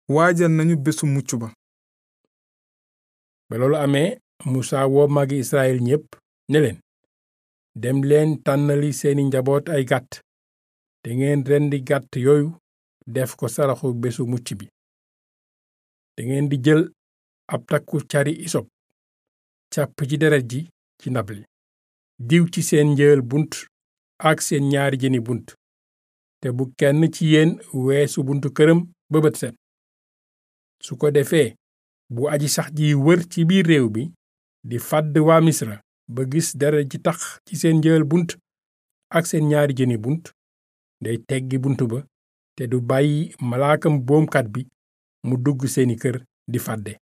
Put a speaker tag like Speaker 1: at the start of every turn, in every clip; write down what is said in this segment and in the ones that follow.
Speaker 1: waajal nañu bésu mucc ba
Speaker 2: ba loolu amee musa woo magi israel ñépp ne leen dem leen tànnali seeni njaboot ay gàtt te ngeen rendi gàtt yooyu def ko saraxu bésu mucc bi te ngeen di jël ab takku cari isop càpp ci deret ji ci ndab li diw ci seen njël bunt ak seen ñaari jëni bunt te bu kenn ci yéen weesu buntu këram ba bët set su ko defee bu aji sax ji wër ci biir réew bi di fàdd waa misra ba gis deret ji tax ci seen njël bunt ak seen ñaari jëni bunt day teggi bunt ba te du bàyyi malaakam boomkat bi mu dugg seeni kër di fàdde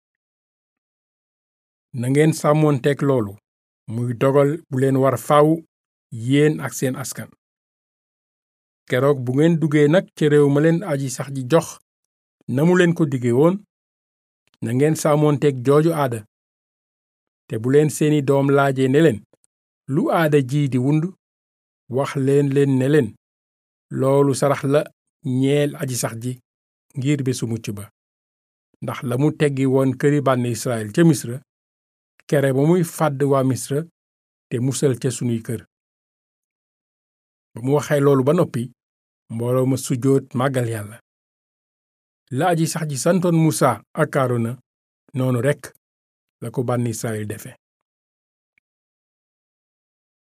Speaker 2: nangeen sàmmoonteeg loolu muy dogal bu leen war faw yéen ak seen askan keroog bu ngeen duggee nag ca réew ma leen aji sax ji jox na mu leen ko dige woon na ngeen sàmmoonteeg jooju aada te bu leen seeni doom laaje ne leen lu aada ji di wund wax leen leen ne leen loolu sarax la ñeel aji sax ji ngir bésu mucc ba ndax la mu teggi woon këri bànn Israel ca misra kere ba muy fàdd waa misra te musal ca sunuy kër ba mu waxee loolu ba noppi mbooloo ma sujjóot màggal yàlla la aji sax ji santoon musa ak aarona noonu rekk la ko bànn Israel defe